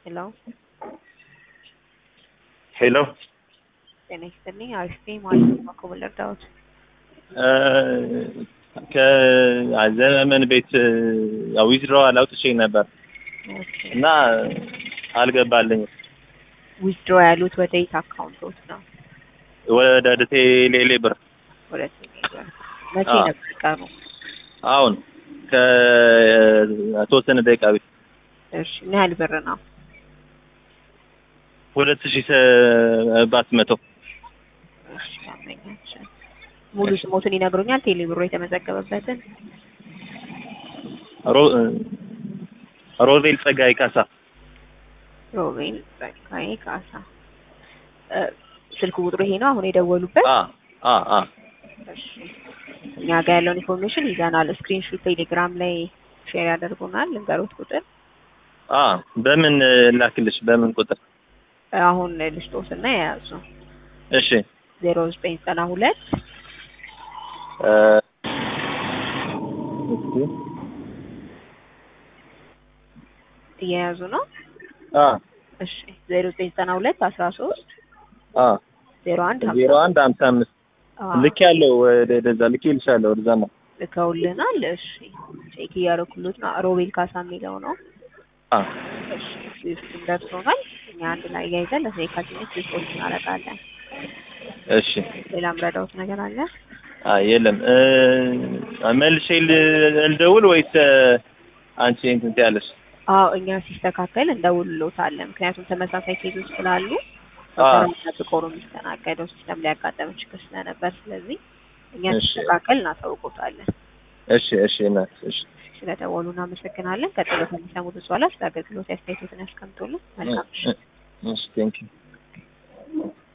ሄሎ ሄሎ ጤና ይስጥልኝ። አሪፍ ነኝ። ማለት ነው እኮ ልርዳዎት? ከዘመን ቤት ያው ዊዝድሮዋል አውጥቼ ነበር እና አልገባልኝም። ዊዝድሮ ያሉት ወደ የት አካውንቶት ነው? ወደ ቴሌ ብር ወደ ቴሌብር። መቼ አዎ። ነበር ቀኑ? አሁን ከተወሰነ ደቂቃ ቤት እሺ ምን ያህል ብር ነው? ሁለት ሺህ ሰባት መቶ እሺ ያመኛችን ሙሉ ስሞትን ይነግሩኛል? ቴሌ ብሮ የተመዘገበበትን ሮ- ሮቤል ጸጋይ ካሳ ሮቤል ጸጋዬ ካሳ። እ፣ ስልክ ቁጥሩ ይሄ ነው አሁን የደወሉበት? አ አ አ እሺ እኛ ጋር ያለውን ኢንፎርሜሽን ይዘናል። ስክሪንሹት ቴሌግራም ላይ ሼር ያደርጉናል። ልንገሩት ቁጥር አ በምን ላክልሽ? በምን ቁጥር? አሁን ልስጦትና የያዙ እሺ ዜሮ ዘጠኝ ዘጠና ሁለት እ፣ እየያዙ ነው። አ እሺ ዜሮ ዘጠኝ ዘጠና ሁለት አስራ ሶስት አ ዜሮ አንድ ዜሮ አንድ ሀምሳ አምስት ልክ ያለው ወደዛ ልክ ይልሻለሁ ወደዛ ነው። ልከውልናል። እሺ ቼክ እያደረኩሉት ነው። ሮቤል ካሳ የሚለው ነው። አ እሺ ስዊፍትም ደርሶናል። እኛ አንድ ላይ እያይዘን ለሴካቲነት ሪፖርት እናደርጋለን። እሺ ሌላ ምረዳውት ነገር አለ? አ የለም እ፣ መልሼ ል- ልደውል ወይስ እ፣ አንቺ እንትን ትያለሽ? አዎ እኛ ሲስተካከል እንደውልሎታለን። ምክንያቱም ተመሳሳይ ኬዞች ስላሉ አ ጠብቆ ነው የሚስተናገደው ሲስተም ላይ ያጋጠመ ችግር ስለነበር፣ ስለዚህ እኛ እሺ። ሲስተካከል እናሳውቆታለን። እሺ እሺ እናት እሺ ስለደወሉ እናመሰግናለን። ቀጥሎ ከሚሰሙት በኋላ ስለ አገልግሎት አስተያየቶትን ያስቀምጡልን። መልካም ምሽት። እሺ ቴንክ ዩ